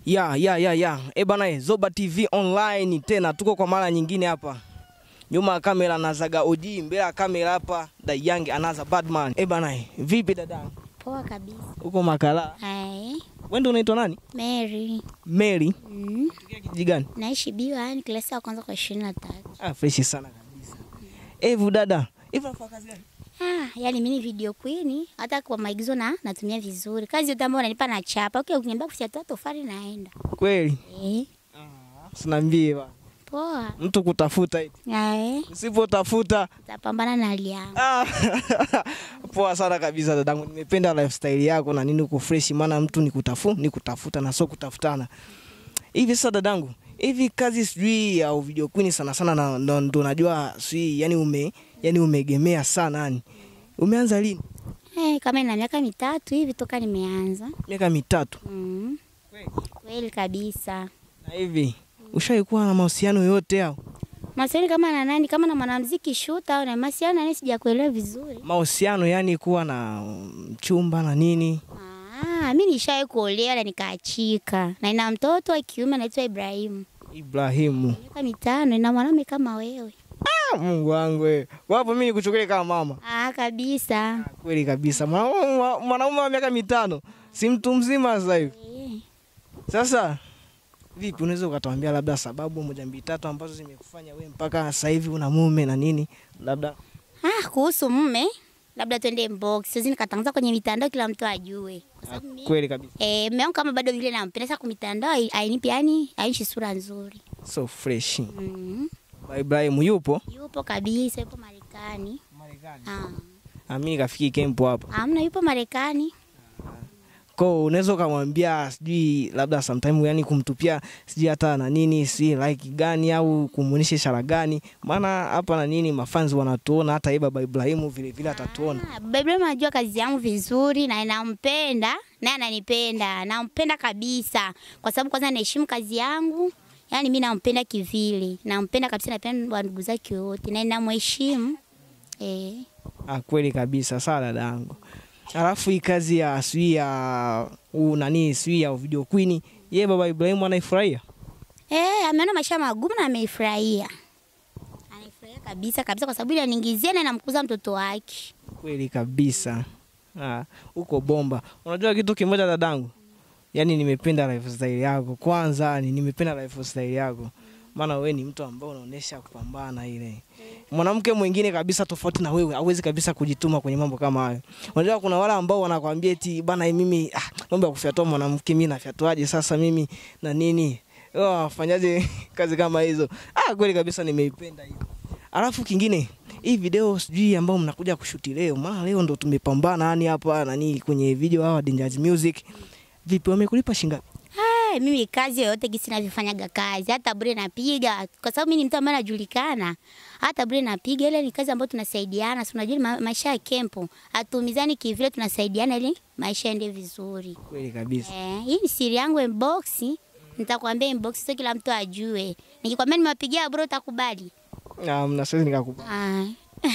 Ya, ya, ya, ya. E bana, eh, Zoba TV online tena tuko kwa mara nyingine hapa. Nyuma ya kamera nazaga OG, mbele ya kamera hapa The Young Another Badman. E bana, eh, vipi dada? Poa kabisa. Uko Makala? Hai, Wewe ndio unaitwa nani? Mary. Mary. Mm. Tokea kijiji gani? Naishi biwa yani klasi ya kwanza kwa ishirini na tatu. Ah, fresh sana kabisa. Evu dada, hivi unafanya kazi gani? Ah, yani mimi ni video queen, hata kwa maigizo na natumia vizuri. Kazi yote ambayo unanipa na chapa. Okay, ukiniambia kufyatua tofali naenda. Kweli? Eh, Sinambie ba. poa. Mtu kutafuta eti. Hai, Usipotafuta utapambana na hali yangu. Ah, poa sana kabisa dadangu, nimependa lifestyle yako na nini, uko fresh, maana mtu ni kutafu ni kutafuta na sio kutafutana. Hivi sasa dadangu, hivi kazi sijui ya video queen sana sana na ndo, ndo najua sijui yani ume yani umeegemea sana yani. Umeanza lini? Eh, kama ina miaka mitatu hivi toka nimeanza. Miaka mitatu. Mm. Kweli kabisa. Na hivi ushaikuwa na mahusiano yote au? Masiani kama na nani, kama na mwanamuziki shuta au na masiani nani sijakuelewa vizuri. Mahusiano yani kuwa na mchumba na nini? Ah, mi nishawahi kuolewa na nikaachika, na ina mtoto wa kiume anaitwa Ibrahimu, Ibrahimu. miaka mitano, ina mwanaume kama wewe. Ah, Mungu wangu wewe. Wapo mimi nikuchukulie kama mama. Ah, kabisa. Kweli kabisa, mwanaume wa- mwanaume wa miaka mitano si mtu mzima sasa hivi. Eh, Sasa vipi, unaweza ukatuambia labda sababu moja mbili tatu ambazo zimekufanya wewe mpaka sasa hivi una mume na nini? Labda Ah, kuhusu mume, labda twende inbox, siwezi nikatangaza kwenye mitandao kila mtu ajue, kwa sababu mi kweli kabisa, eh, mume wangu kama bado vile nampenda, sasa kwa mitandao hai- hainipi, yani hainishi sura nzuri. so fresh. Mm. Ba Ibrahim yupo Yupo kabisa, yupo Marekani. Marekani, Ah, amini kafiki kempo hapo amna, yupo Marekani. ko, unaweza ukamwambia sijui labda sometime, yani kumtupia sijui hata na nini, si like gani au kumuonesha ishara gani, maana hapa na nini mafanzi wanatuona, hata yeye baba Ibrahimu vile vile atatuona. Ah, Baba Ibrahim anajua kazi yangu vizuri na nampenda naye ananipenda, nampenda kabisa, kwa sababu kwanza naheshimu kazi yangu. Yaani mi nampenda kivile, nampenda kabisa, napenda wa ndugu zake wote na namheshimu eh. Ah, kweli kabisa, sawa dada yangu. Alafu hii kazi ya sijui ya u nani sijui ya video queen, ye baba Ibrahimu anaifurahia Eh, ameona maisha magumu na ameifurahia, anaifurahia kabisa kabisa, kwa sababu ile aniingizia na namkuza mtoto wake. kweli kabisa. Ah, uko bomba. Unajua kitu kimoja dadangu, yaani nimependa lifestyle yako kwanza, ni nimependa lifestyle yako maana wewe ni mtu ambaye unaonesha kupambana ile. Mwanamke mwingine kabisa tofauti na wewe hawezi kabisa kujituma kwenye mambo kama hayo. Unajua kuna wale ambao wanakwambia eti bana, mimi ah, mambo ya kufyatua mwanamke mimi nafyatuaje sasa mimi na nini? Wao wafanyaje kazi kama hizo? Ah, kweli kabisa nimeipenda hiyo. Alafu kingine hii video sijui ambao mnakuja kushuti leo, maana leo ndo tumepambana yani hapa nani kwenye video hawa Dangerous Music. Vipi wamekulipa shingapi? Hey, mimi kazi yoyote gisi navyofanyaga kazi, hata bure napiga, kwa sababu mimi ni mtu ambaye najulikana. Hata bure napiga, ile ni kazi ambayo tunasaidiana. Si unajua ma maisha ya kempo, hatuumizani kivile, tunasaidiana ili maisha yaende vizuri. Kweli kabisa. Eh, hii ni siri yangu inbox. Nitakwambia inbox, sio kila mtu ajue. Nikikwambia nimewapigia bro, utakubali? Ah, mna siwezi nikakubali. Ah.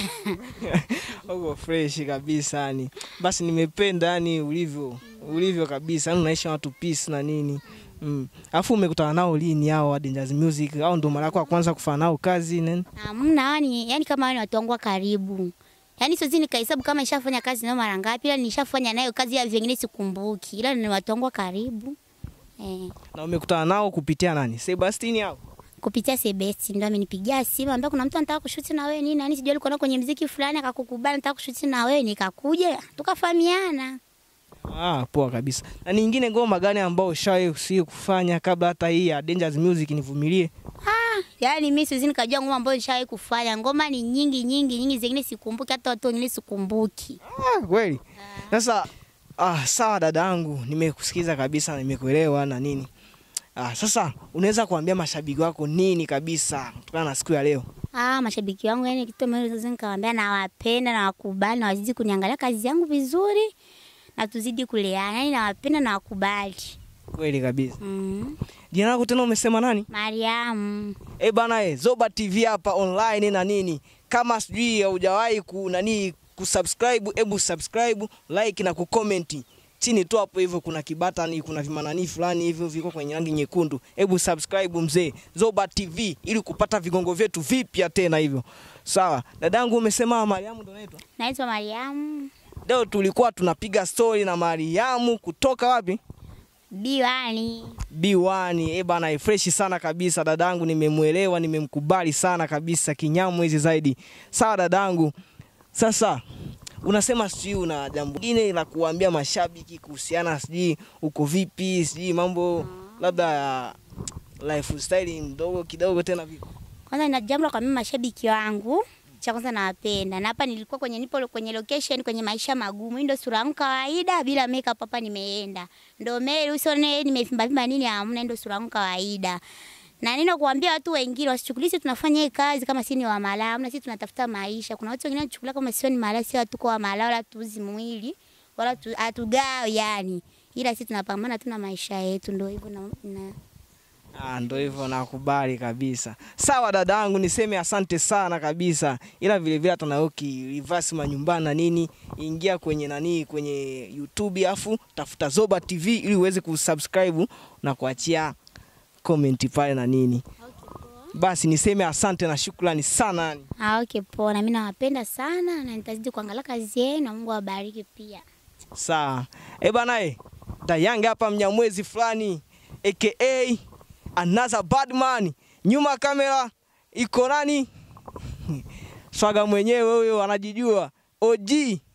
Uko fresh kabisa yani. Basi nimependa yani ulivyo ulivyo kabisa. Yani unaishi na watu peace na nini. Mm. Alafu umekutana nao lini hao wa Dangerous Music? Au ndo mara yako ya kwanza kufanya nao kazi nini? Hamna, yani, yani kama wao ni watu wangu wa karibu. Yaani siwezi nikahesabu kama nishafanya kazi nayo mara ngapi, ila nishafanya nayo kazi ya vingine sikumbuki, ila ni watu wangu wa karibu eh. Na umekutana nao kupitia nani? Sebastian hao. Kupitia Sebesti ndo amenipigia simu ambaye kuna mtu anataka kushuti na wewe nini, yani sijui alikuwa kwenye mziki fulani akakukubali nataka kushuti na wewe, nikakuja tukafahamiana. Ah, poa kabisa. Na nyingine ngoma gani ambao ushawahi si kufanya kabla hata hii ya Dangerous Music nivumilie? Ah, yani mimi siwezi nikajua ngoma ambayo nishawahi kufanya. Ngoma ni nyingi nyingi nyingi, zingine sikumbuki, hata watu wengine sikumbuki. Ah, kweli. Sasa ah, sawa dadangu, nimekusikiza kabisa, nimekuelewa na nini. Ah, sasa unaweza kuambia mashabiki wako nini kabisa kutokana na siku ya leo? Ah, mashabiki wangu yani kitu ambacho naweza nikawaambia nawapenda na wakubali na wazidi kuniangalia kazi yangu vizuri na tuzidi kuleana. Yani nawapenda na wakubali. Kweli kabisa. Mm. Jina lako tena umesema nani? Mariamu. Eh bana eh, Zoba TV hapa online na nini. Kama sijui haujawahi ku nani kusubscribe, hebu subscribe, like na kucomment. chini tu hapo hivyo kuna kibatani, kuna vimanani fulani hivyo viko kwenye rangi nyekundu. Hebu subscribe mzee Zoba TV ili kupata vigongo vyetu vipya tena hivyo. Sawa, dadangu umesema Mariamu ndo naitwa? Naitwa Mariamu Leo tulikuwa tunapiga story na Mariamu kutoka wapi? Diwani. B1. Eh bana, fresh sana kabisa dadangu, nimemwelewa, nimemkubali sana kabisa, kinyamu hizi zaidi. Sawa dadangu, sasa unasema sijui una jambo lingine la kuambia mashabiki kuhusiana, sijui uko vipi, sijui mambo labda ya lifestyle mdogo kidogo tena vipi? Kwanza na jambo la kuambia mashabiki wangu, cha kwanza nawapenda. Na hapa nilikuwa kwenye nipo kwenye location kwenye maisha magumu. Hii ndio sura yangu kawaida bila makeup hapa nimeenda. Ndio meli usione nimevimba vimba nini hamna, hii ndio sura yangu kawaida. Na nino kuambia watu wengine wasichukulie sisi tunafanya hii kazi kama sisi ni wa malaya, na sisi tunatafuta maisha. Kuna watu wengine wanachukulia kama sisi ni malaya, sisi hatuko wa malaya wala tuuzi mwili wala tu- hatugao yani. Ila sisi tunapambana tu na maisha yetu ndio hivyo na, na Ah, ndo hivyo nakubali kabisa. Sawa dadangu, niseme asante sana kabisa, ila vile vile hata nawe reverse manyumbani na nini, ingia kwenye nani, kwenye YouTube afu tafuta Zoba TV ili uweze kusubscribe na kuachia comment pale na nini. Basi niseme asante na shukrani sana yani. Ah, okay poa. Na mimi nawapenda sana na nitazidi kuangalia kazi yenu na Mungu awabariki pia. Sawa. Eh bana eh. Dayanga hapa mnyamwezi fulani aka another bad man. Nyuma ya kamera iko nani? Swaga mwenyewe huyo anajijua. OG